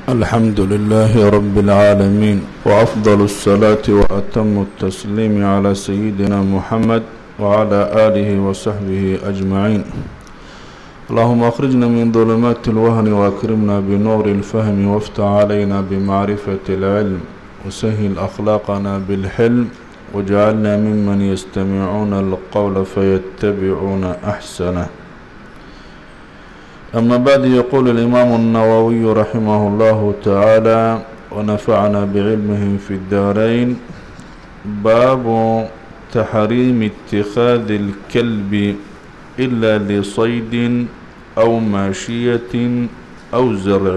الحمد لله رب العالمين وأفضل الصلاة وأتم التسليم على سيدنا محمد وعلى آله وصحبه أجمعين اللهم أخرجنا من ظلمات الوهن وأكرمنا بنور الفهم وافتح علينا بمعرفة العلم وسهل أخلاقنا بالحلم واجعلنا ممن يستمعون القول فيتبعون أحسنه أما بعد يقول الإمام النووي رحمه الله تعالى ونفعنا بعلمه في الدارين باب تحريم اتخاذ الكلب إلا لصيد أو ماشية أو زرع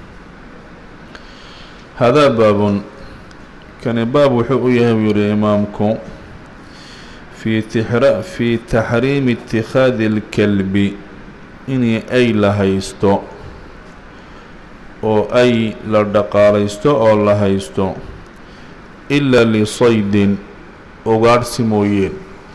هذا باب كان باب وحويه يري إمامكم في تحر في تحريم اتخاذ الكلب inay ay la haysto oo ay la dhaqaalaysto oo la haysto ilaa lisaydin ugaadhsi mooyeen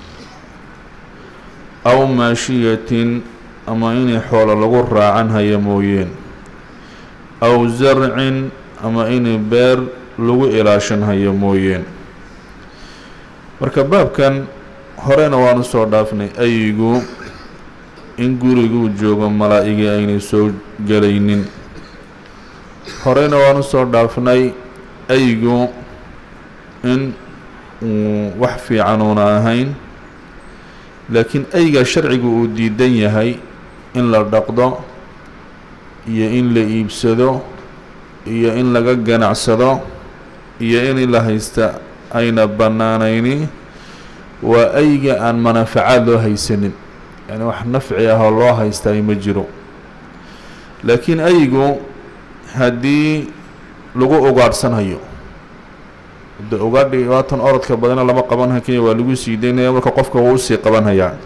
aw maashiyatin ama inay xoolo lagu raacan haya mooyeen aw zarcin ama inay beer lagu ilaashan hayo mooyeen marka baabkan horena waanu soo dhaafnay ayigu in guriguu joogo malaa-igii aynay soo gelaynin horeyna waanu soo dhaafnay aygu in uu wax fiican uuna ahayn laakiin ayga sharcigu uu diidan yahay in la dhaqdo iyo in la iibsado iyo in laga ganacsado iyo in la haysta ayna bannaanayni waa ayga aan manafacaad loo haysanin yani wax nafci ah oo loo haystaay ma jiro laakiin ayigu haddii lagu ugaadhsanhayo de ugaadhi waatan orodka badana lama qabanha kenya waa lagu sii daynaya marka qofka wuu usii qabanhayaa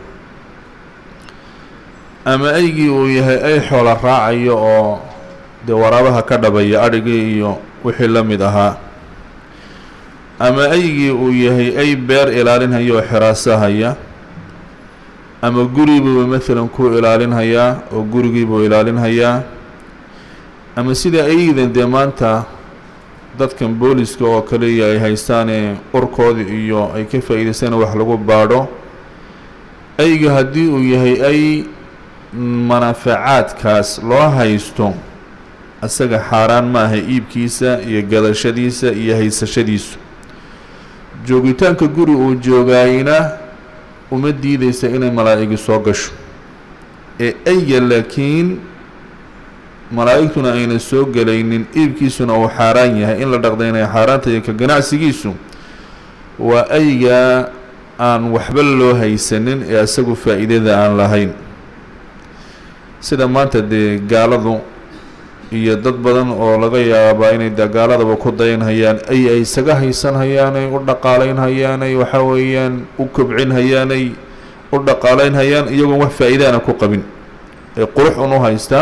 ama aygii uu yahay ay xoola raacayo oo dee waraabaha ka dhabaya adhigii iyo wixii la mid ahaa ama aygii uu yahay ay beer ilaalinhayo oo xiraasahaya ama guribuuba maalan ku ilaalinhayaa oo gurigiibuu ilaalinhayaa ama sida aydan dee maanta dadkan booliska oo kaliya ay haystaane urkooda iyo ay ka faa'iidaystaan wax lagu baadho ayga haddii uu yahay ay manafacaadkaas loo haysto isaga xaaraan ma aha iibkiisa iyo gadashadiisa iyo haysashadiisu joogitaanka guri uu joogaayna uma diideysa inay malaa-igi soo gasho ee ayga laakiin malaa-igtuna ayna soo gelaynin iibkiisuna uu xaaraan yahay in la dhaqda inay xaaraanta iyo ka ganacsigiisu waa ayga aan waxba loo haysanin ee isagu faa-iidada aan lahayn sida maanta dee gaaladu iyo dad badan oo laga yaabaa inay de gaaladaba ku dayanhayaan ay ay isaga haysanhayaanay u dhaqaaleynhayaanay waxa weeyaan u kobcinhayaanay u dhaqaaleynhayaan iyagoon wax faa-iidaana ku qabin ee qurux un u haystaa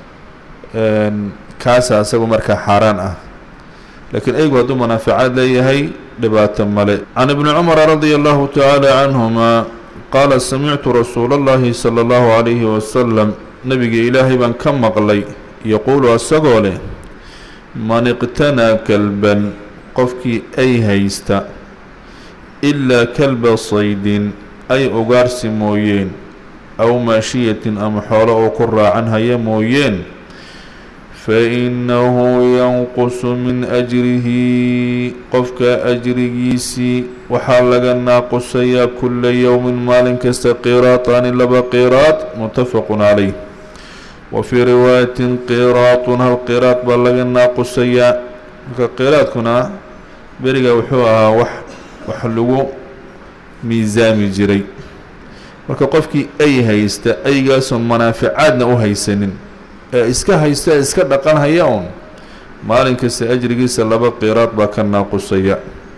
kaasa isagu markaa xaaraan ah laakiin aygu hadduu manaafacaad leeyahay dhibaato male can ibni cumara radia allahu tacaala canhuma qaala samictu rasuula اllahi salى اllahu calayhi wasalam nabiga ilaahay baan ka maqlay yaquulu asagoo leh man iqtanaa kalban qofkii ay haysta ilaa kalba saydin ay ugaarsi mooyeen aw maashiyatin ama xoolo oo ku raacan haya mooyeen fa innahu yanqusu min ajrihi qofka ajrigiisii waxaa laga naaqusayaa kula yowmin maalin kasta qiraataani laba qiraad muttafaqun calayh wa fii riwaayatin qiraatun hal qiraad baa laga naaqusayaa marka qiraadkuna beriga wuxuu ahaa wax wax lagu miisaami jiray marka qofkii ay haysta aygaasoon manaaficaadna u haysanin ee iska haysta ee iska dhaqan haya un maalin kasta ajrigiisa laba qiraad baa ka naaqusaya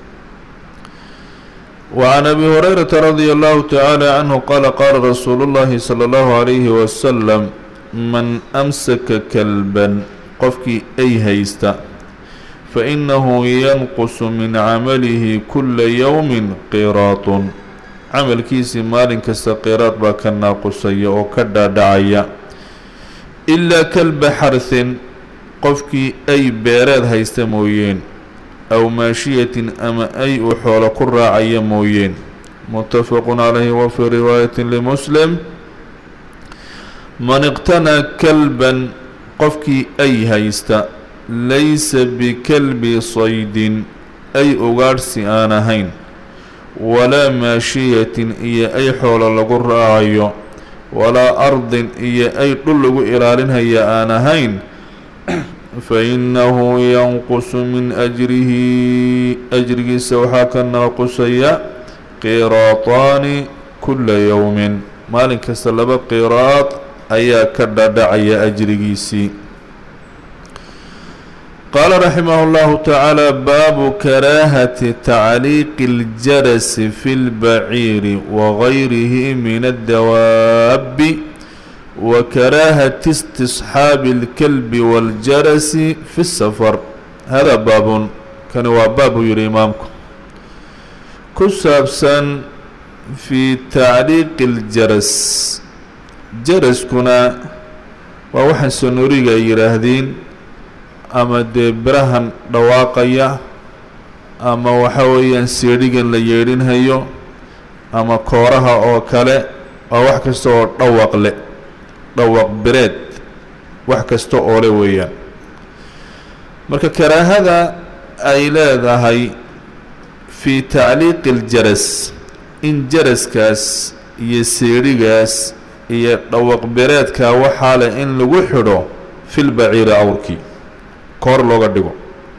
وعن أبي هريرة رضي الله تعالى عنه قال قال رسول الله صلى الله عليه وسلم من أمسك كلبا qofkii ay haysta faإنه ينqص min camalihi kula yowmi qiraat camalkiisii maalin kasta qiraad baa ka naaqusaya oo ka dhaadhacaya ilaa kalba xarhin qofkii ay beereed haysta mooyeen aw maashiyatin ama ay uu xoolo ku raacaya mooyeen muttafaqun calayhi wa fii riwaayatin limuslim man iqtanaa kalban qofkii ay haysta laysa bikalbi saydin ay ugaadhsi aan ahayn walaa maashiyatin iyo ay xoolo lagu raacayo walaa ardin iyo ay dhul lagu ilaalinhaya aan ahayn fa innahu yanqusu min ajrihi ajrigiisa waxaa ka naaqusaya qiraataani kulla yowmin maalin kasta laba qiraad ayaa ka dhadhacaya ajrigiisii qaala raximah اllahu tacaala baabu karaahati tacliiqi اljarasi fi اlbaciiri wagayrihi min addawaabi wa karaahati istisxaabi اlkalbi wاljarasi fi اsafar hada baabun kani waa baab buu yihi imaamku ku saabsan fi tacliiqi اljaras jaraskuna waa waxaan sonoriga ay yidhaahdeen ama dee birahan dhawaaqaya ama waxa weeyaan seedhigan la yeedhinhayo ama kooraha oo kale waa wax kasta oo dhawaq le dhawaq bireed wax kasta oo le weeyaan marka karaahada ay leedahay fii tacliiqi iljaras in jaraskaas iyo seedhigaas iyo dhawaq bireedka waxaa leh in lagu xidho filbaciiri awrkii koor looga dhigo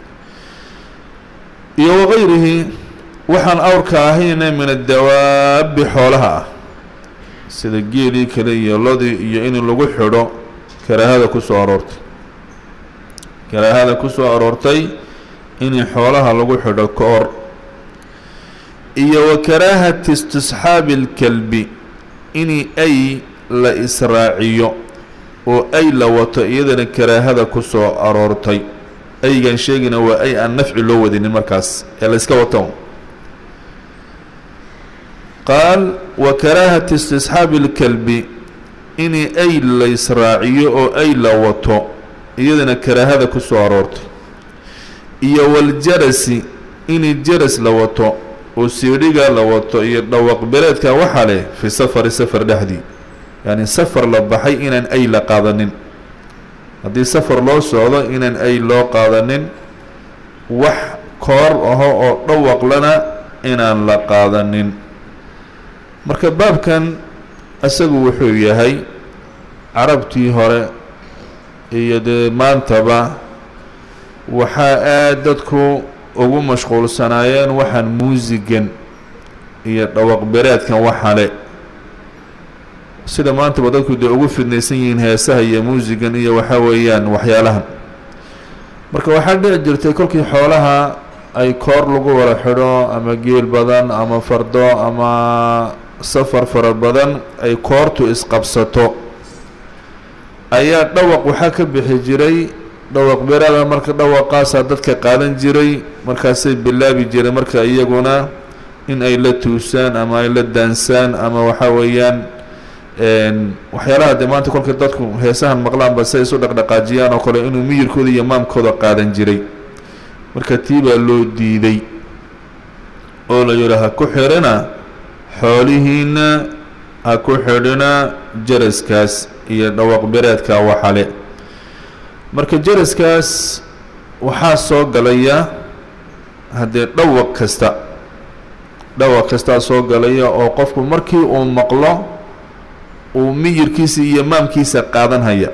iyo wagayrihi waxaan awrka ahayna min addawaabi xoolaha ah sida geelii kale iyo lodii iyo in lagu xidho karaahada ku soo aroortay karaahada ku soo aroortay in xoolaha lagu xidho koor iyo wa karaahati istisxaabi اlkalbi in ay la israaciyo oo ay la wato iyadana karaahada ku soo aroortay aygan sheegina waa ay aan nafci loo wadinin markaas ee la iska wato qaal wa karaahati istisxaabi اlkalbi in ay la israaciyo oo ay la wato iyadana karaahada ku soo aroortay iyo waljarasi in jaras la wato oo siidhiga la wato iyo dhawaq bereedka waxaa leh fi safari safar dhexdii yacni safar la baxay inaan ay la qaadanin haddii safar loo socdo inaan ay loo qaadanin wax koor aho oo dhawaqlana inaan la qaadanin marka baabkan isagu wuxuu yahay carabtii hore iyo dee maantaba waxaa aad dadku ugu mashquulsanaayeen waxaan muusigan iyo dhawaq bereedkan waxale sida maantaba dadku dee ugu fidnaysan yihiin heesaha iyo muusigan iyo waxaa weeyaan waxyaalahan marka waxaa dhici jirtay kolkii xoolaha ay koor lagu wada xidho ama geel badan ama fardo ama safar fara badan ay koortu isqabsato ayaa dhawaq waxaa ka bixi jiray dhawaq beeraada marka dhawaqaasaa dadka qaadan jiray markaasay bilaabi jireen marka iyaguna in ay la tuusaan ama ay la daansaan ama waxaa weeyaan waxyaalaha dee maanta kolka dadku heesahan maqlaanba si ay isu dhaqdhaqaajiyaan oo kale inuu miyirkooda iyo maamkooda qaadan jiray marka tii baa loo diiday oo la yidhi ha ku xidhina xoolihiina ha ku xidhina jaraskaas iyo dhawaq bereedka waxale marka jaraskaas waxaa soo galaya haddee dhawaq kasta dhawaq kastaa soo galaya oo qofku markii uu maqlo uu miyirkiisa iyo maamkiisa qaadanhaya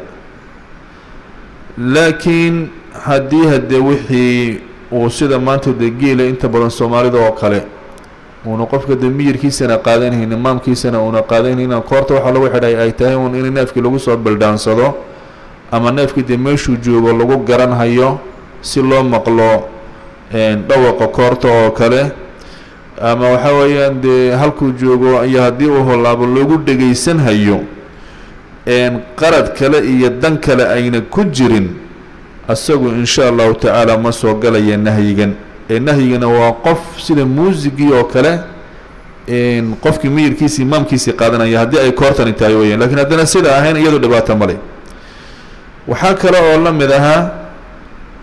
laakiin haddii haddee wixii uu sida maanta dee geela inta badan soomaalida oo kale uuna qofka dee miyirkiisana qaadanhaynin maamkiisana uuna qaadanhaynin koorta waxaa lagu xidhay ay tahay un in neefkii lagu soo bildhaansado ama neefkii dee meeshuu joogo lagu garanhayo si loo maqlo dhawaqa koorta oo kale ama waxaa weeyaan dee halkuu joogo iyo haddii uu hollaabo loogu dhegaysanhayo qarad kale iyo dan kale ayna ku jirin asagu insha allahu tacaala ma soo galaya nahyigan ee nahyigana waa qof sida muusigii oo kale qofkii miyirkiisii maamkiisii qaadanaya haddii ay koortani tahay weyaan lakiin haddana sida ahayn iyadu dhibaato male waxaa kale oo la mid ahaa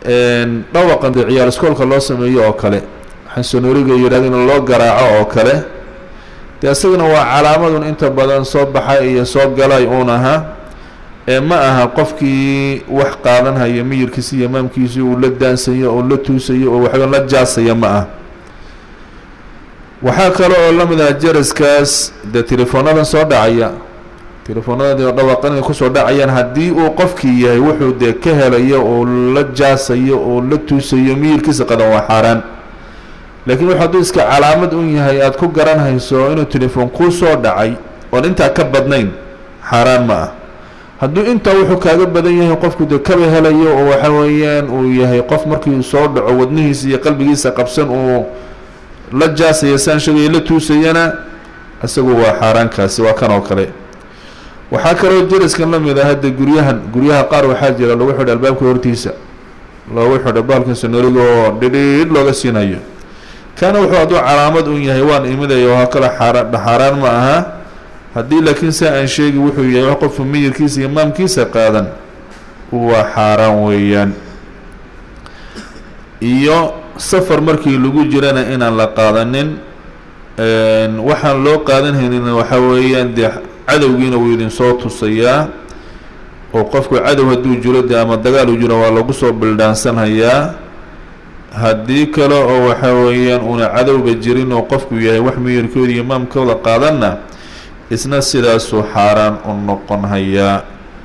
dhawaqan dee ciyaar iskoolka loo sameeyo oo kale xansonooriga yidhahda in loo garaaco oo kale dee isagana waa calaamadun inta badan soo baxa iyo soo galay uun ahaa ee ma aha qofkii wax qaadanhaya miyirkiisa iyo imaamkiisi uu la daansayo oo la tuusayo oo waxba la jaasaya ma ah waxaa kale oo la mid ah jaraskaas dee telefoonnadan soo dhacaya telefoonadadi oo dhawaqan inay kusoo dhacayaan haddii uu qofkii yahay wuxuu dee ka helayo oo la jaasayo oo la tuusayo miyirkiisa qadan waa xaaraan laakiin wuxu hadduu iska calaamad un yahay aada ku garanhayso inuu telefoon kuu soo dhacay oon intaa ka badnayn xaaraan ma ah hadduu intaa wuxuu kaaga badan yahay qofku dee kaba helayo oo waxa weeyaan uu yahay qof markii soo dhaco wadnihiisa iyo qalbigiisa qabsan uu la jaasaya saan sheegaya la tuusayana isagu waa xaaraankaasi waa kan oo kale waxaa kaloo jaraskan la mid ah hadda guryahan guryaha qaar waxaa jira lagu xidha albaabka hortiisa loogu xidho baalka sonoriga oo dhidhiidh looga siinayo kana wuxuu hadduu calaamad un yahay waan imidaya oo kale xaaraan xaaraan ma aha haddii laakiin saa aan sheegi wuxuu yahay wax qofku miyirkiisa iyo maamkiisa qaadan waa xaaraan weeyaan iyo safar markii lagu jirana inaan la qaadanin waxaan loo qaadanhaynin waxa weeyaan dee cadowgiina wuu idinsoo tusayaa oo qofku cadow hadduu jiro dee ama dagaal uu jiro waa lagu soo bildhaansanhayaa haddii kale oo waxa weeyaan una cadowba jirin oo qofku yahay wax miyirkooda iyo imaamkooda qaadanna isna sidaasuu xaaraan u noqon hayaa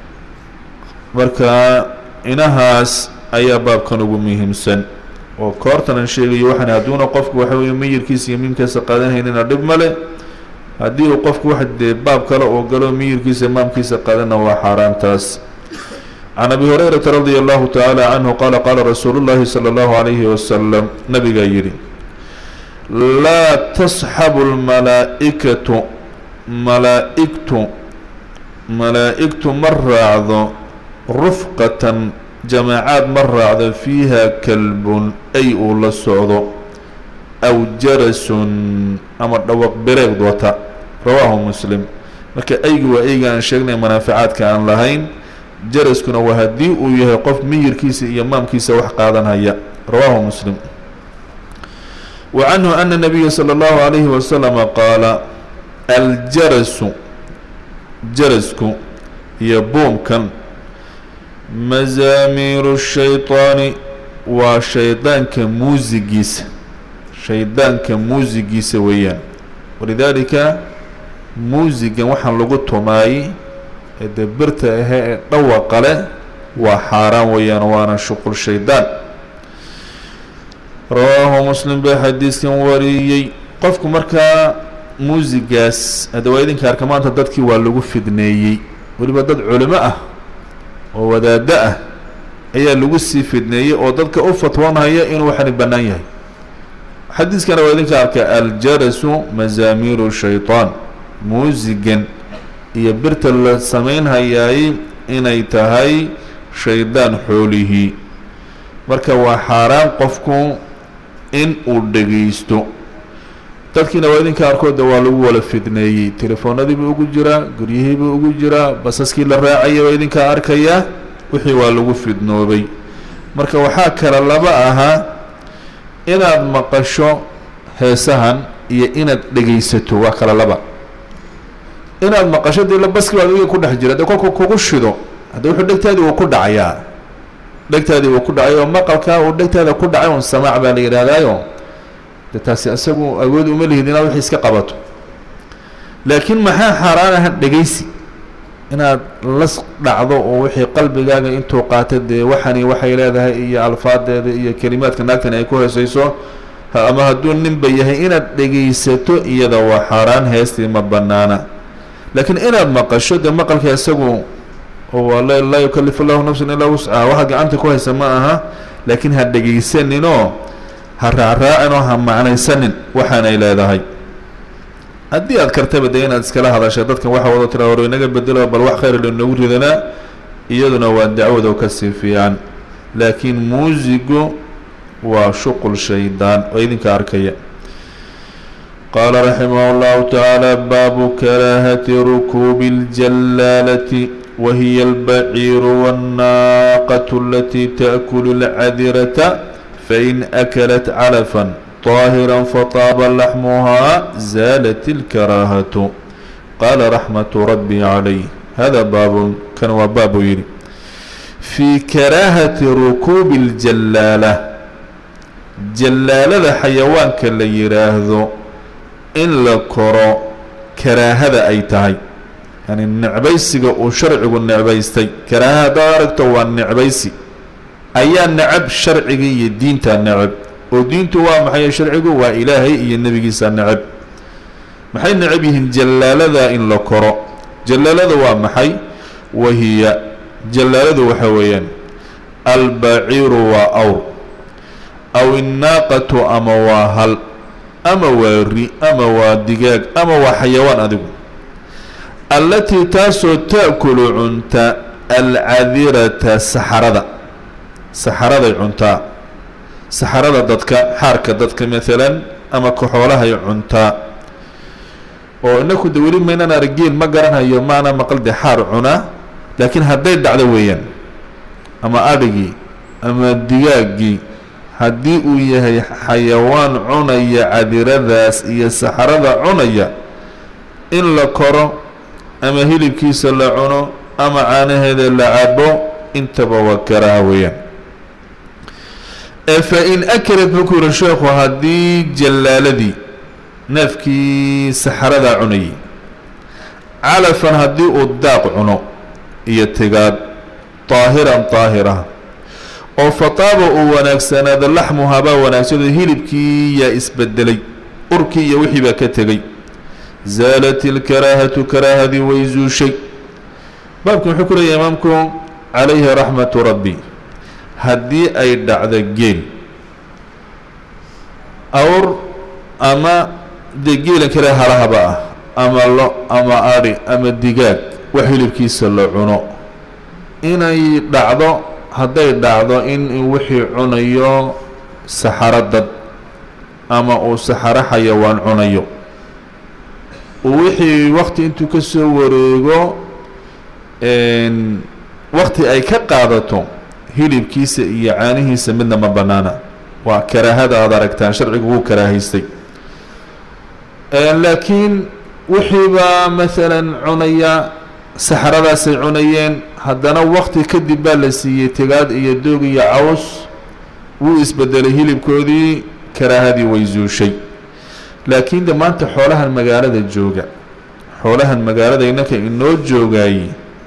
marka inahaas ayaa baabkan ugu muhiimsan oo koortanan sheegayo waxaan hadduuna qofku waxa weeye miyirkiisa iyo miimkiisa qaadanhaynina dhib male haddii uu qofku wax dee baab kale uu galo miyirkiisa imaamkiisa qaadana waa xaaraantaas can abi hurayrata radia allahu tacaala canhu qaala qaala rasuulu llahi sala allahu calayhi wasalam nabigaa yidhi laa tasxabu lmalaa-ikatu malaa-igtu malaa-igtu ma raacdo rufqatan jamaacaad ma raacdo fiiha kalbun ay uu la socdo aw jarasun ama dhawaq bereegd wata rawaahu muslim marka eygi waa eyga aan sheegnay manaaficaadka aan lahayn jaraskuna waa haddii uu yahay qof miyirkiisa iyo maamkiisa wax qaadanhaya rawaahu muslim wa canhu ana nabiya sala allahu calayhi wasalama qaala aljarasu jarasku iyo buumkan mazaamiiru shaytaani waa shaydaanka muusigiisa shaydaanka muusigiisa weeyaan walidaalika muusigan waxaan lagu tumaayey ee dee birta ahe ee dhawaqa leh waa xaaraan weeyaan waana shuqul shaydaan rawaahu muslim baa xadiiskan wariyey qofku markaa muusigaas hadda waa idinka arka maanta dadkii waa lagu fidneeyey weliba dad culimo ah oo wadaado ah ayaa lagu sii fidneeyey oo dadka u fatwoonhaya inuu waxani bannaan yahay xadiiskana waa idinka arka aljarasu mazaamiiru shaytaan muusigan iyo birta la samaynhayaay inay tahay shaydaan xoolihii marka waa xaaraan qofku in uu dhegaysto dadkiina waa idinka arkooda waa lagu wala fidneeyey telefoonadiibuu ugu jiraa guryihiibuu ugu jiraa basaskii la raacaya waa idinkaa arkayaa wixii waa lagu fidnoobay marka waxaa kale laba ahaa inaad maqasho heesahan iyo inaad dhegaysato waa kale laba inaad maqasho dee baski baad adiga ku dhex jira dee kolku kugu shido hadda wuxuu dhegtaadii uu ku dhacayaa dhegtaadii uu ku dhacay oo maqalkaa uu dhegtaada ku dhacay un samaac baa la yidhaahdaayo de taasi isagu awood uma lihid inaad wixii iska qabato laakiin maxaa xaaraan aha dhegaysi inaad las dhacdo oo wixii qalbigaaga intuu qaata dee waxani waxay leedahay iyo alfaadeeda iyo kelimaadka naagtani ay ku heesayso ama hadduu ninba yahay inaad dhegaysato iyada waa xaaraan heestii ma banaana laakiin inaad maqasho dee maqalka isagu oo laa yukalifu llahu nafsan ilaa wuscaha waxaad gacanta ku haysa ma aha laakiin ha dhegaysaninoo ha raacraacin oo ha macnaysanin waxaanay leedahay haddii aad kartaba dee inaad iskala hadasha dadkan waxa wado tira hor inaga bedelo bal wax khayr inagu ridanaa iyaduna waa dacwado kasii fiican laakiin muusigu waa shuqul shaydaan oo idinka arkaya qaala raximah اllahu tacaala baabu karaahati rukuubi اljallaalati wahiya albaciiru waannaaqatu alatii taأkulu اlcadirata fain akalat calafan طaahira fataaba laxmuhaa zaalat اlkaraahatu qaala raxmatu rabbi calayh hada baabun kan waa baab buu yidhi fii karaahati rukuubi اljallaala jallaalada xayawaanka la yidhaahdo in la koro karaahada ay tahay yani necbaysiga uu sharcigu necbaystay karaaha haddaad aragto waa necbaysi ayaa necab sharciga iyo diinta necab oo diintu waa maxay sharcigu waa ilaahay iyo nebigiisa necab maxay necab yihiin jallaalada in la koro jallaalada waa maxay wahiya jallaaladu waxa weeyaan albaciiru waa awr aw innaaqatu ama waa hal ama waa ri ama waa digaag ama waa xayawaan adigu allatii taasoo ta'kulu cunta alcadirata saxarada saxaraday cuntaa saxarada dadka xaarka dadka maalan ama kaxoolahay cuntaa oo inaku de weli maynaan argeel ma garanhayo maana maqal de xaar cunaa laakiin hadday dhacdo weeyaan ama adhigii ama digaaggii haddii uu yahay xayawaan cunaya cadiradaas iyo saxarada cunaya in la koro ama hilibkiisa la cuno ama caanaheeda la cabo intaba waa karaaha weeyaan ee fa in akalat markuu yihi sheekhu haddii jallaaladii neefkii saxaradaa cunayay calafan haddii uu daaq cuno iyo tigaad daahiran daahira oo fataaba uu wanaagsanaado laxmuhabaa wanaagsado hilibkii yaa isbedelay urkii iyo wixii baa ka tegey zaalat ilkaraahatu karaahadii way zuushay baabkan wuxuu ku leeyahay imaamku calayhi raxmatu rabbi haddii ay dhacdo geel awr ama dee geelan kale halahaba ah ama lo ama adhi ama digaag wax hilibkiisa la cuno inay dhacdo hadday dhacdo in wixii cunayo saxaro dad ama uu saxaro xayawaan cunayo wixii wakti intuu ka soo wareego wakti ay ka qaadato hilibkiisa iyo caanihiisa midna ma bannaana waa karaahada aada aragtaan sharcigu wuu karaahaystay laakiin wixiibaa maalan cunaya saxaradaasay cunayeen haddana wakti kadib baa la siiyey tegaad iyo doog iyo caws wuu isbedelay hilibkoodii karaahadii way zuushay laakiin de maanta xoolahan magaalada jooga xoolahan magaalada inanka inoo joogaayey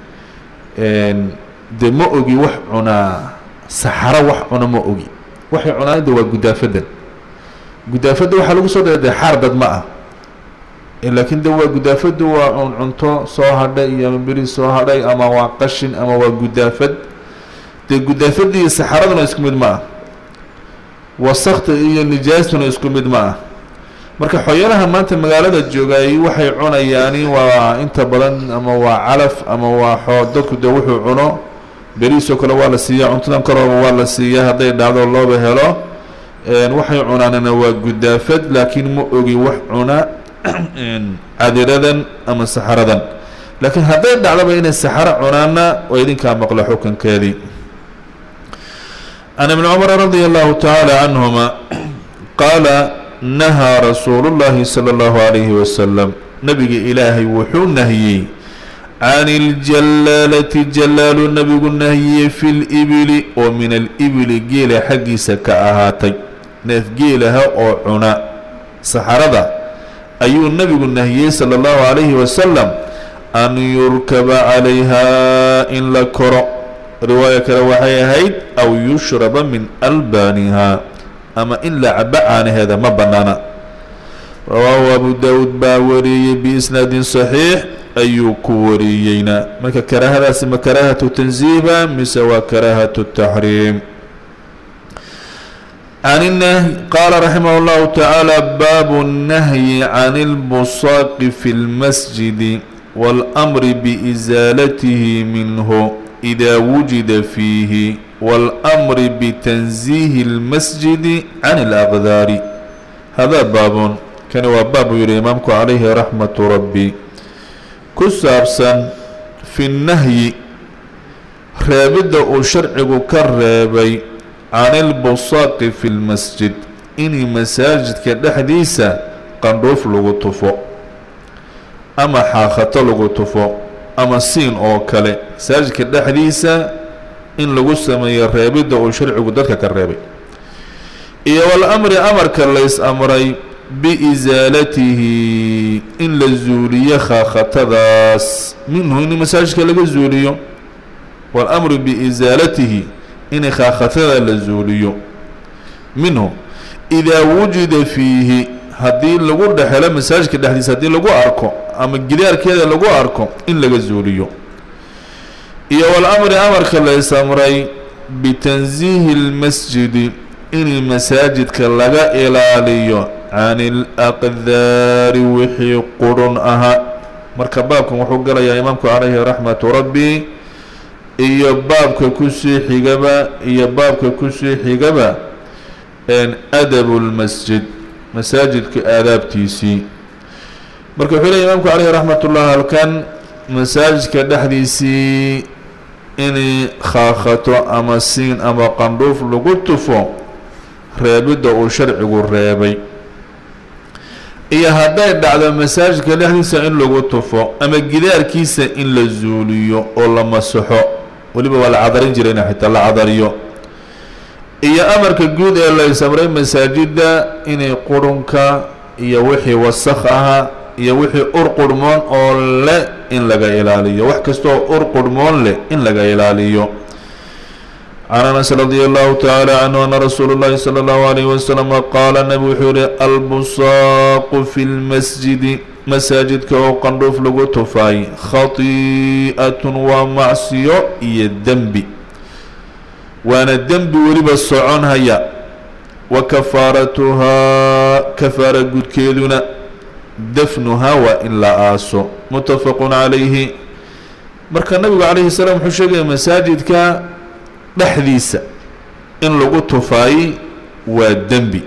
de ma ogi wax cunaa saxaro wax cuna ma ogi waxay cunaanida waa gudaafadan gudaafadda waxaa lagu soo dara dee xaar dad ma ah laakiin de waa gudaafaddu waa un cunto soo hadhay iyo beri soo hadhay ama waa qashin ama waa gudaafad dee gudaafadda iyo saxaraduna isku mid ma ah wasakta iyo nijaastuna isku mid ma ah marka xoyalaha maanta magaalada joogaay waxay cunayaani waa inta badan ama waa calaf ama waa xoo dadku de wuxuu cuno beriisoo kale waa la siiyaa cuntadan kalooba waa la siiyaa hadday dhacdo looba helo waxay cunaanina waa gudaafad laakiin ma ogi wax cuna cadiradan ama saxaradan laakiin hadday dhacdoba inay saxaro cunaana waa idinkaa maqla xukunkeedii can ibni cumar radia allahu tacaala canhuma qaala nahaa rasuulu llahi sala allahu calayhi wasalam nabiga ilaahay wuxuu nahiyey can iljallaalati jallaalu nabigu nahiyey fi libili oo min alibili geela xaggiisa ka ahaatay neef geelaha oo cuna saxarada ayuu nabigu nahiyey sala allahu calayhi wasalam an yurkaba calayhaa in la koro riwaayo kale waxay ahayd aw yushraba min albaanihaa ama in la cabo caanaheeda ma bannaana rawaahu abu daawuud baa wariyey biisnaadin saxiix ayuu ku wariyeyna marka karaahadaasi ma karaahatu tanziiba mise waa karaahatu taxriim can الnahyi qaala raximah اllahu tacaala baabu الnahyi can اlbusaaqi fi اlmasjidi wاlأmri biisaalatihi minhu إida wujida fiihi wاlأmri bitanziihi اlmasjidi can اlأqdaari hada baabun kani waa baab buu yihi imaamku calayhi raxmatu rabbi ku saabsan fi nahyi reebidda uu sharcigu ka reebay can ilbusaaqi fi lmasjid inay masaajidka dhexdiisa qandhuuf lagu tufo ama xaakhato lagu tufo ama siin oo kale masaajidka dhexdiisa in lagu sameeyo reebidda uu sharcigu dadka ka reebay iyo walamri amarka lays amray biisaalatihi in la zuuliyo khaakhatadaas minhu in masaajidka laga zuuliyo walamru biisaalatihi in khaakhatada la zuuliyo minhu idaa wujida fiihi haddii lagu dhexelo masaajidka dhexdiisa haddii lagu arko ama gidaarkeeda lagu arko in laga zuuliyo iyo walamri amarka lays amray bitansiihi اlmasjidi in masaajidka laga ilaaliyo can ilaqdaari wixii qurun ahaa marka baabkan wuxuu galayaa imaamku calayhi raxmatu rabbi iyo baabka kusii xigaba iyo baabka kusii xigaba adabu lmasjid masaajidka aadaabtiisii marka wuxuu leey imaamku caleyhi raxmat ullah halkan masaajidka dhexdiisii inay khaakhato ama siin ama qandhuuf lagu tufo reebidda uu sharcigu reebay iyo hadday dhacdo masaajidka dhexdiisa in lagu tufo ama gidaarkiisa in la zuuliyo oo la masaxo weliba waa la cadarin jirayna xitaa la cadariyo iyo amarka guud ee la samray masaajidda inay qurunka iyo wixii wasakh aha iyo wixii ur qurhmoon oo leh in laga ilaaliyo wax kastaoo ur qurhmoon leh in laga ilaaliyo can anas radi allahu tacaala canhu ana rasuulu اllahi salى اllahu alayh wasalama qaala nabi wuxuu yihi albusaaqu fi lmasjidi masaajidka oo qandhuuf lagu tufaay khati'atun waa macsiyo iyo dembi waana dembi weliba soconhaya wa kafaaratuhaa kafaara gudkeeduna dafnuhaa waa in la aaso mutafaqun calayhi marka nabigu calayhi salaam wuxuu sheegaya masaajidka dhexdiisa in lagu tufaay waa dembi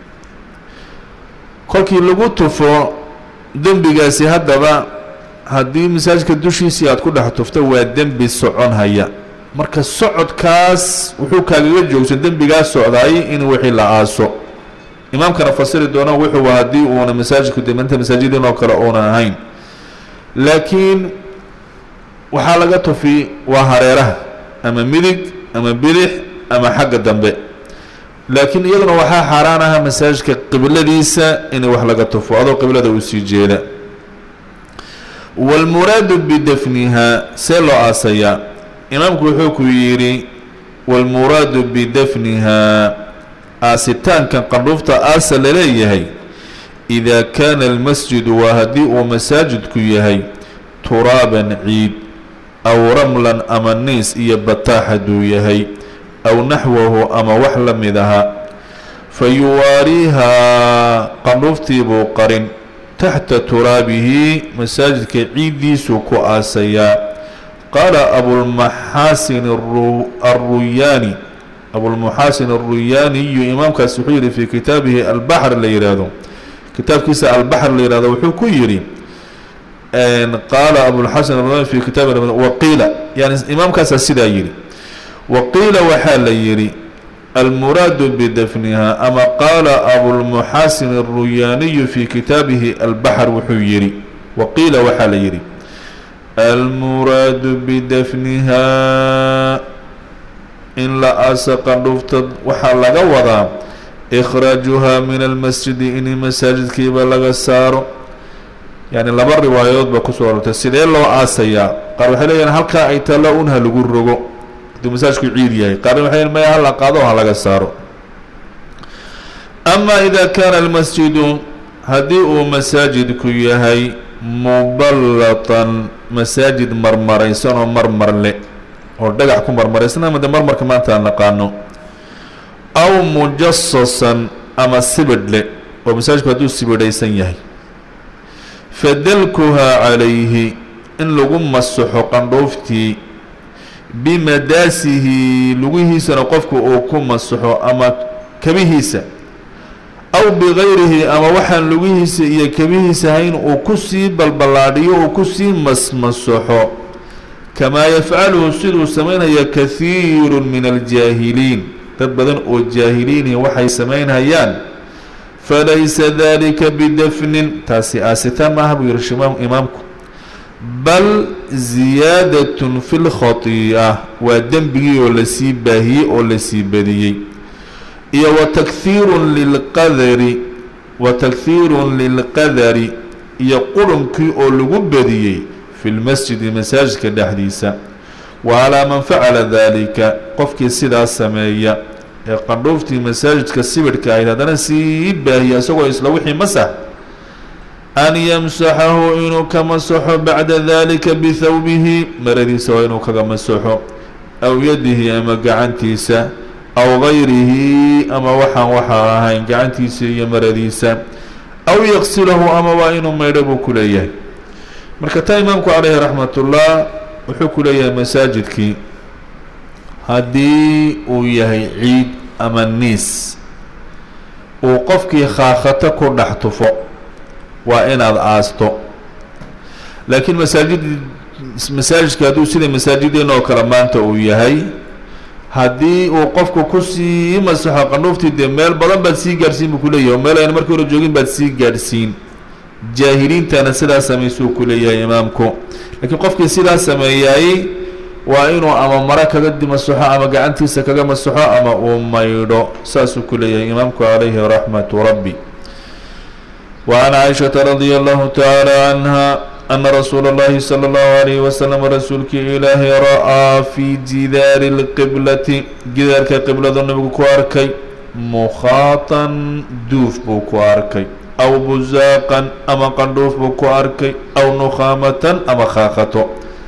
kolkii lagu tufo dembigaasi haddaba haddii masaajidka dushiisii aada ku dhex tufto waa dembi soconhaya marka socodkaas wuxuu kaagaga joogsan dembigaas socdaay in wixii la aaso imaamkana fasiri doono wuxuu haddii uuna masaajidku demanta masaajidin oo kale uunan ahayn laakiin waxaa laga tufi waa hareeraha ama midig ama bidix ama xagga dambe laakiin iyaduna waxaa xaaraan aha masaajidka qibladiisa in wax laga tufo adoo qiblada uu sii jeeda wاlmuraadu bidafniha see loo aasayaa imaamku wuxuu ku yidhi wاlmuraadu bidafniha aasitaankan qandhuufta aasa laleeyahay إida kaana اlmasjidu waa haddii uu masaajidku yahay turaaban ciid aw ramlan ama niis iyo bataax hadduu yahay aw naxwahu ama wax la mid aha fa yuwaariihaa qandhuuftiibuu qarin taxta turaabihi masaajidka ciiddiisuu ku aasayaa qaala abulmaxaasin alruyaani abulmuxaasin alruyaaniyu imaamkaas wuxuu yihi fii kitaabihi albaxr la yihaahdo kitaabkiisa albaxr la yihahdo wuxuu ku yidhi qaala abulxasan alruyaani fi kitaabi waqiila yani imaamkaasaa sidaa yidhi waqiila waxaa la yidhi almuraadu bidafniha ama qaala abulmuxaasin alruyaaniyu fi kitaabihi albaxr wuxuu yidhi waqiila waxaa la yidhi almuraadu bidafniha in la aasa qandhuufta waxaa laga wadaa ikhraajuhaa min almasjidi in masaajidkiiba laga saaro yani laba riwaayadood baa kusoo arortay sidee loo aasayaa qaar waxay leeyihin halkaa ay taallo un ha lagu rogo hadduu masaajidku ciid yahay qaarna waxay leeyihin maya hala qaado ha laga saaro ama ida kaana almasjidu haddii uu masaajidku yahay muballatan masaajid marmaraysan oo marmar le oo dhagax ku marmaraysan ama de marmarka maanta aan naqaano aw mujasasan ama sibidh le oo masaajidku hadduu sibidhaysan yahay fadalkuhaa calayhi in lagu masaxo qandhooftii bimadaasihi lugihiisana qofku uu ku masaxo ama kabihiisa aw bigayrihi ama waxaan lugihiisa iyo kabihiisa hayn uu kusii balballaadhiyo uu kusii masmasaxo kamaa yafcaluhu siduu samaynaya kahiiru min aljaahiliin dad badan oo jaahiliini waxay samaynhayaan falaysa dalika bidafnin taasi aasitaan maaha buu yihi shimaam imaamku bal ziyaadatun fi lkhatii'a waa dembigii oo lasii baahiyey oo lasii badiyey iyo wa takhiirun lilqadari wa takhiirun lilqadari iyo qurunkii oo lagu badiyey fi lmasjidi masaajidka dhexdiisa wa alaa man facala dalika qofkii sidaas sameeya ee qandhuuftii masaajidka sibirhka ahayd haddana sii baahiya isagoo isla wixii masax an yamsaxahu inuu ka masaxo bacda dalika bithawbihi maradiisa waa inuu kaga masaxo aw yadihi ama gacantiisa aw gayrihi ama waxaan waxaa ahayn gacantiisa iyo maradiisa aw yaqsilahu ama waa inuu maydho buu ku leeyahay marka taa imaamku caleyhi raxmatullah wuxuu ku leeyahay masaajidkii haddii uu yahay ciid ama niis uu qofkii khaakhato ku dhex tufo waa inaad aasto laakiin masaajid masaajidka hadduu sida masaajideenna oo kale maanta uu yahay haddii uu qofku kusii masaxo qandhuuftii dee meel badan baad sii gaadhsiin buu kuleeyahay oo meel ayna markii hore joogin baad sii gaadhsiin jaahiliintana sidaas samaysuu ku leeyahay imaamku laakiin qofkii sidaas sameeyay waa inuu ama maro kaga masaxo ama gacantiisa kaga masaxo ama uu maydho saasuu ku leeyahay imaamku calayhi raxmatu rabbi wa an caaishata radia allahu tacaala canha ana rasuula اllahi salى اllahu alayhi wasalam rasuulkii ilaahay ra-aa fi jidaari اlqiblati gidaarka qibladu nabigu ku arkay mukhaatan duuf buu ku arkay aw buzaaqan ama qandhuuf buu ku arkay aw nukhaamatan ama khaakato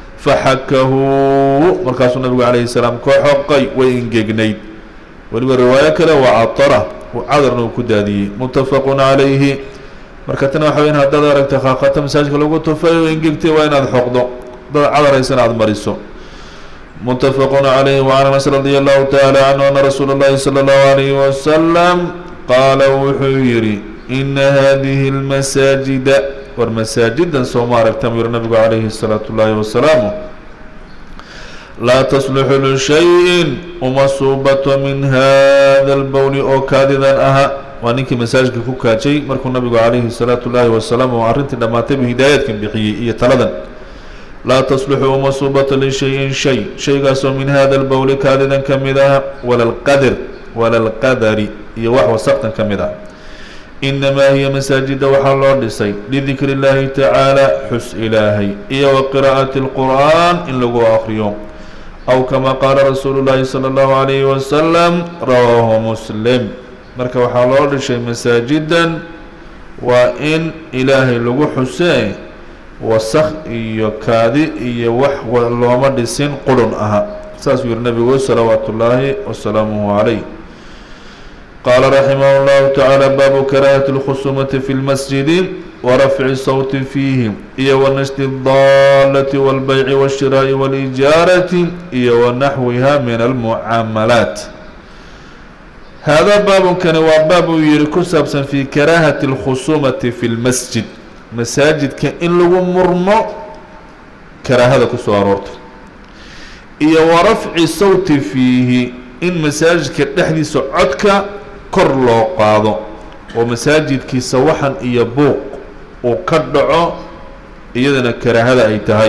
faxakahu markaasuu nabigu calayhi salaam ka xoqay way ingegnayd weliba riwaayo kale waa catara cadarna uu ku daadiyey muttafaqun calayhi marka tana waxa weyan haddaad aragta khaakata masaajidka lagu tufay oo ingegtay waa inaad xoqdo dad cadaraysana aada mariso muttafaqun calayhi wacan anas radia allahu tacaala canhu ana rasuula اllahi salى اllahu alayhi wasalam qaala wuxuu yihi ina hadihi اlmasaajida war masaajidan sooma aragta mu yihi nabigu calayhi الsalaatu اllahi wasalaamu laa tasluxu lishayin uma suubato min hada اlbowli oo kaadidan aha waa ninkii masaajidka ku kaajay markuu nabigu calayhi الsalaatu اllahi wasalaam oo arrintii dhammaatay buu hidaayaadkan bixiyey iyo taladan laa tasluxu uma suubata lishayin shay shaygaasoo min hada lbowli kaadidan ka mid ah wala lqadr wala lqadari iyo wax wasaqtan ka mid ah inamaa hiya masaajida waxaa loo dhisay lidikri اllahi tacaala xus ilaahay iyo wa qiraa'ati اlqur'an in lagu akriyo aw kama qaala rasuulu llahi salى اllahu alayhi wasalam rawaahu muslim marka waxaa loo dhishay masaajidan waa in ilaahay lagu xusee wasaq iyo kaadi iyo wax looma dhisin qurun aha saasuu yihi nabigu salawaatu ullaahi wasalaamuhu calayh qaala raximah اllahu tacaala baabu karaahati اlkhusumati fi lmasjidi warafci sawti fiihi iyo wanashdi اdaalati wاlbayci wاshiraa'i wاlijaarati iyo wanaxwiha min almucaamalaat haadaa baabunkani waa baab uu yihi ku saabsan fi karaahati اlkhusumati fi lmasjid masaajidka in lagu murmo karaahada ku soo aroorto iyo wa rafci sawti fiihi in masaajidka dhexdiisa codka kor loo qaado oo masaajidkiisa waxan iyo buuq uu ka dhaco iyadana karaahada ay tahay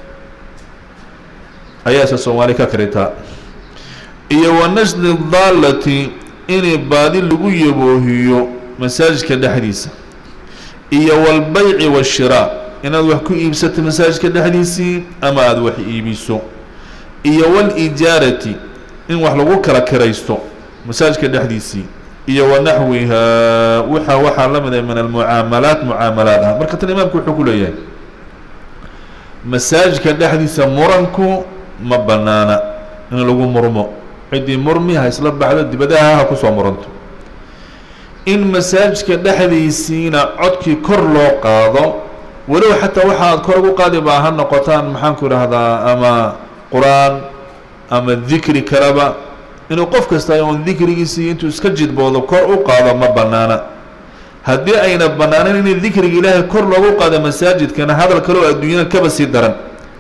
ayaase soomaali ka karitaa iyo wa nashdi daalati inay baadi lagu yaboohiyo masaajidka dhexdiisa iyo walbayci washiraa inaad wax ku iibsato masaajidka dhexdiisii ama aada wax iibiso iyo walijaarati in wax lagu kala kiraysto masaajidka dhexdiisii iyo wanaxwihaa waxa waxaa la mid ah min almucaamalaat mucaamalaad ah marka tan imaamku wuxuu ku leeyahay masaajidka dhexdiisa muranku ma banaana in lagu murmo ciddii murmi ha isla baxdo dibadaha ha kusoo muranto in masaajidka dhexdiisiina codkii kor loo qaado walow xataa waxa aad kor ugu qaadi baa ha noqotaan maxaanku idhaahdaa ama qur-aan ama dikri kaleba inuu qof kasta oon dikrigiisii intuu iska jidboodo kor u qaado ma banaana haddii ayna banaanayn in dikriga ilaahay kor loogu qaado masaajidkana hadal kaleo adduunyada kaba sii daran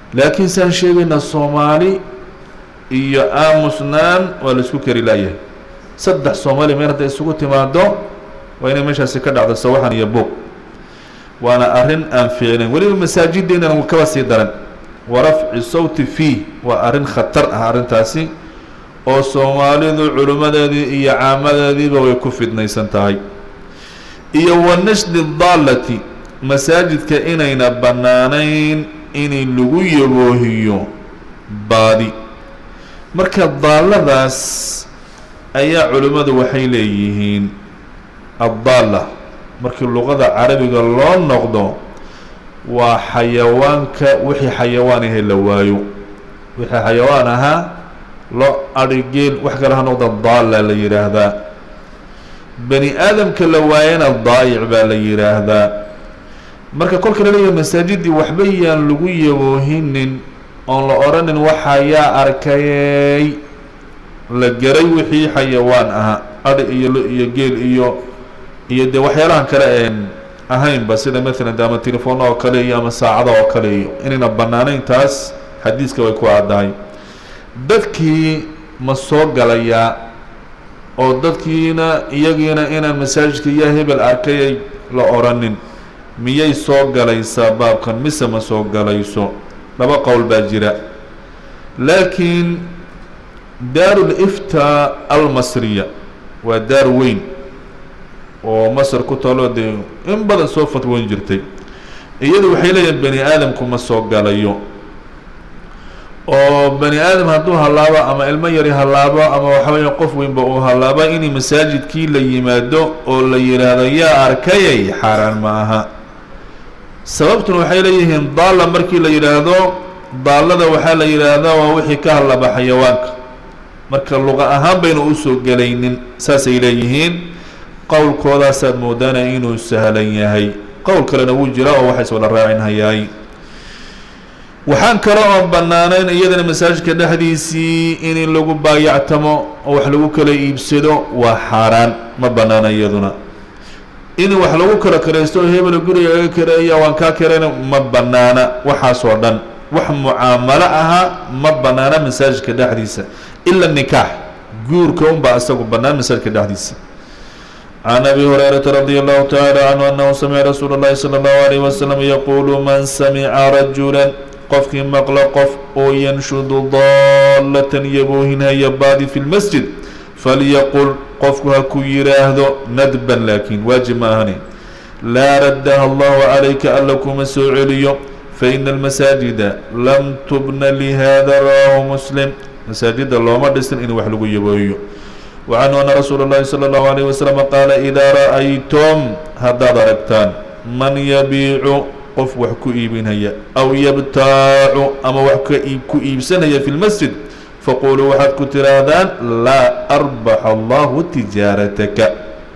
laakiin saan sheegayna soomaali iyo aamusnaan waa la isku kari laayahay saddex soomaali meel hadday isugu timaado waa inay meeshaasi ka dhacdo sawaxan iyo buuq waana arrin aan fiicnayn weliba masaajideennana kaba sii daran wa rafci sawti fiih waa arrin khatar ah arrintaasi oo soomaalidu culimmadeedii iyo caamadeediiba way ku fidnaysan tahay iyo wa nashdi daallati masaajidka inayna bannaanayn inay lagu yaboohiyo baadi marka daalladaas ayaa culimmadu waxay leeyihiin addaalla markii luqada carabiga loo noqdo waa xayawaanka wixii xayawaan ahe la waayo wixii xayawaan ahaa lo adhi geel wax kale ha noqda daalla la yidhaahdaa bani aadamka la waayana daayic baa la yidhaahdaa marka kolka la leeyahay masaajidii waxba yaan lagu yaboohinin oon la odhanin waxaa yaa arkayey la garay wixii xayawaan ahaa adhi iyo lo iyo geel iyo iyo dee waxyaalahan kale een ahaynba sida maalan de ama telefoona oo kale iyo ama saacada oo kale iyo inayna bannaanayn taas xadiiska way ku caddahay dadkii ma soo galayaa oo dadkiina iyagiina inaan masaajidka yaa hebel arkayay la odhanin miyay soo galaysaa baabkan mise ma soo galayso laba qowl baa jira laakiin daarul iftaa almasriya waa daar weyn oo masar ku talo dee in badan soo fatwoon jirtay iyadu waxay leeyihin bani aadamku ma soo galayo oo bani aadam hadduu hallaabo ama ilmo yari hallaabo ama waxa weya qof weynba uu hallaabo inay masaajidkii la yimaado oo la yidhaahdo yaa arkayay xaaraan ma aha sababtuna waxay leeyihiin daalla markii la yidhaahdo daallada waxaa la yidhaahdaa waa wixii ka hadlaba xayawaanka marka luqa ahaan bayna usoo gelaynin saasay leeyihiin qowlkoodaasaad moodaana inuu sahlan yahay qowl kalena wuu jira oo waxays wada raacin hayaay waxaan kale oon bannaanayn iyadana masaajidka dhexdiisii in lagu baayactamo oo wax lagu kala iibsado waa xaaraan ma bannaana iyaduna in wax lagu kala karaysto oo hebel guriga aga kareeya waan kaa karayna ma bannaana waxaasoo dhan wax mucaamalo ahaa ma bannaana masaajidka dhexdiisa ila nikaax guurka unbaa isagu bannaan masaajidka dhexdiisa can abi hurayrata radi allahu tacaala canhu anahu samica rasuula اllahi salى اllahu alayh wasalam yaquulu man samica rajula qofkii maqlo qof oo yanshudu daallatan yaboohinhaya baadi fi lmasjid falyaqul qofku ha ku yidhaahdo nadban laakiin waajib ma ahani laa raddaha allahu calayka alla kuma soo celiyo faina almasaajida lam tubna lihada rawaahu muslim masaajida looma dhisin in wax lagu yaboohiyo wacanhu ana rasuula اllahi salى اllahu alayh wasalam qaala idaa ra'aytum haddaad aragtaan man yabiicu qof wax ku iibinaya aw yabtaacu ama wax ka ku iibsanaya fi lmasjid faquluu waxaad ku tiraahdaan laa arbaxa allahu tijaarataka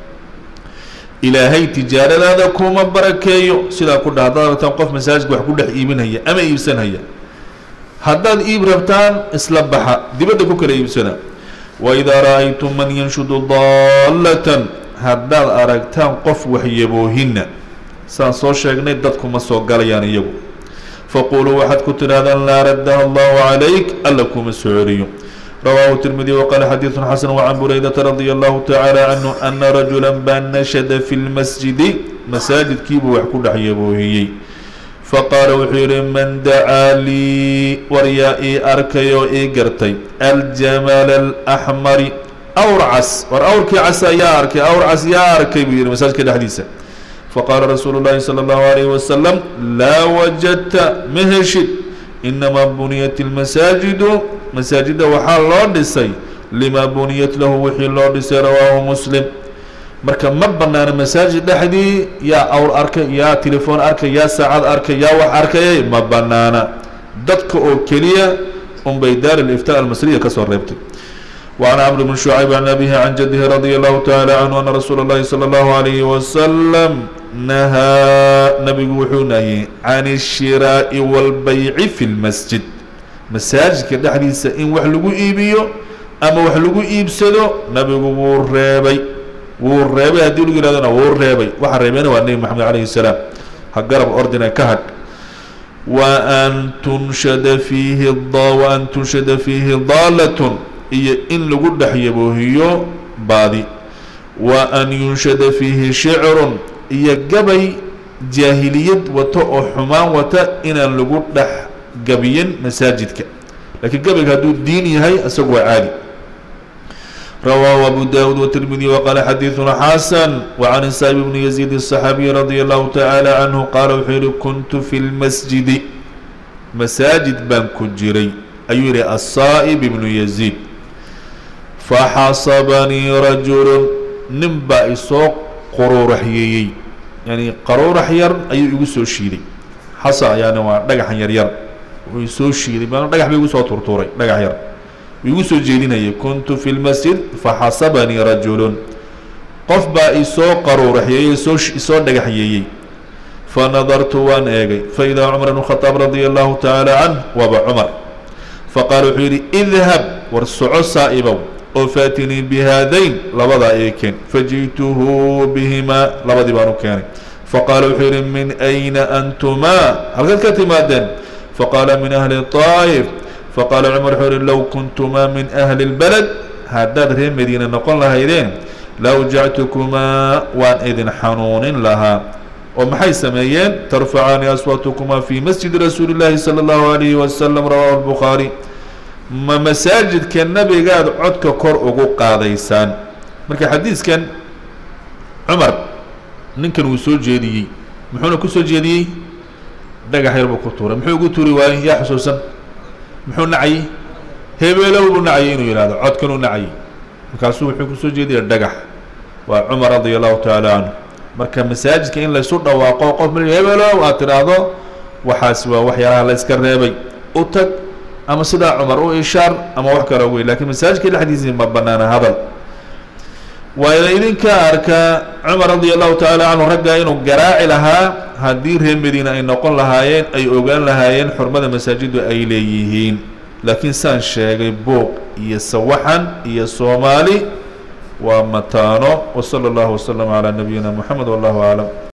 ilaahay tijaaradaada kuma barakeeyo sidaa ku dhah haddaad aragtaan qof masaajidka wax ku dhex iibinaya ama iibsanaya haddaad iib rabtaan isla baxa dibadda ku kala iibsana waidaa ra'aytum man yanshudu daallatan haddaad aragtaan qof wax yaboohina saan soo sheegnay dadku ma soo galayaan iyagu faquluu waxaad ku tidhahdaan laa raddaha allahu calayk alla kuma soo celiyo rawaahu tirmidi waqaala xadiidun xasan wacan buraydata radia allahu tacaala canhu ana rajula baa nashada fi lmasjidi masaajidkiibuu wax ku dhex yaboohiyey faqaala wuxuu yihi man dacaa lii war yaa ii arkay oo ii gartay aljamala alaxmari awr cas war awrkii casa yaa arkay awr cas yaa arkay buu yihi masaajidka dhexdiisa faqaala rasuulu llahi salى اllahu alayh wasalam laa wajadta ma heshid inamaa buniyat ilmasaajidu masaajida waxaa loo dhisay limaa buniyat lahu wixii loo dhisay rawaahu muslim marka ma banaana masaajid dhexdii yaa awr arkay yaa telefoon arkay yaa saacad arkay yaa wax arkayay ma banaana dadka oo keliya unbay daar aliftaa almasriya kasoo reebtay وعن عمرو بن شعيب عن أبيه عن جده رضي الله تعالى عنه أن رسول الله صلى الله عليه وسلم نهى نبي وحوني عن الشراء والبيع في المسجد مساجد كده حديثة إن وحلقوا إيبيو أما وحلقوا إيبسدو نبي ورابي ورابي هدي لقي لنا ورابي وحرابينا والنبي محمد عليه السلام هقرب أردنا كهد waan tunshada fiihi waan tunshada fiihi daalatun iyo in lagu dhex yaboohiyo baadi wa an yunshada fiihi shicrun iyo gabay jaahiliyad wato oo xumaan wata inaan lagu dhex gabiyin masaajidka laakiin gabayga hadduu diin yahay isagu waa caadi rawaahu abu dawud wtirmidi waqaala xadiiduna xasan wacan isaib bni yaziid الصaxaabiyi radia allahu tacaala canhu qaala wuxuu yihi kuntu fi lmasjidi masaajid baan ku jiray ayuu yihi asaa'ib ibnu yaziid faxasabanii rajulu nin baa isoo quruuraxyeeyey yani qaruurax yar ayuu igu soo shiiday xasa yani waa dhagaxan yar yar uu isoo shiiday ma dhagax ba igu soo turtuuray dhagax yar igu soo jeedinayay kuntu fi lmasjid faxasabanii rajulun qof baa isoo qaruuraxyeeyey soo isoo dhagaxyeeyey fanadartu waan eegay faidaa cumar bn khadaab radia allahu tacaala canh waaba cumar faqaala wuxuu yidhi idhab war soco saa'ibow oo faatinii bihaadayn labadaa ii keen faji'tuhu bihimaa labadii baan u keenay faqaala wuxuu yidhi min ayna antumaa halkaad ka timaadeen faqaala min ahli طaa'if faqaala cumar wuxuu yihi low kuntumaa min ahli اlbaled haddaad reer madiina noqon lahaydeen lawjactukumaa waan idin xanuunin lahaa oo maxay sameeyeen tarfacaani aswaatukumaa fi masjidi rasuuli اllaahi salى اllahu alayhi wasalam rawahu اlbukhaari ma masaajidka nebigaad codka kor ugu qaadaysaan marka xadiiskan cumar ninkan wuu soo jeediyey muxuuna ku soo jeediyey dhagax yar buu ku tuuray muxuu ugu tuuri waayey yaa xusuusan muxuu nacayey hebeelow buu nacayay inuu yihahdo codkanuu nacayay markaasuu wuxuu kusoo jeediyay dhagax waa cumar radia allahu tacaala canhu marka masaajidka in laysu dhawaaqo qof ma hebeelow aad tidhaahdo waxaas waa waxyaalaha la yska reebay u tag ama sidaa cumar u ishaar ama wax kale wey lakiin masaajidka dhexdiisii ma banaana hadal waa idinka arkaa cumar radia allahu tacaala canhu raggaa inuu garaaci lahaa haddii reer madiina ay noqon lahaayeen ay ogaan lahaayeen xurmada masaajidu ay leeyihiin laakiin saan sheegay buuq iyo sawaxan iyo soomaali waa mataano wsala allahu waslama calaa nabiyina moxamed wallahu aclam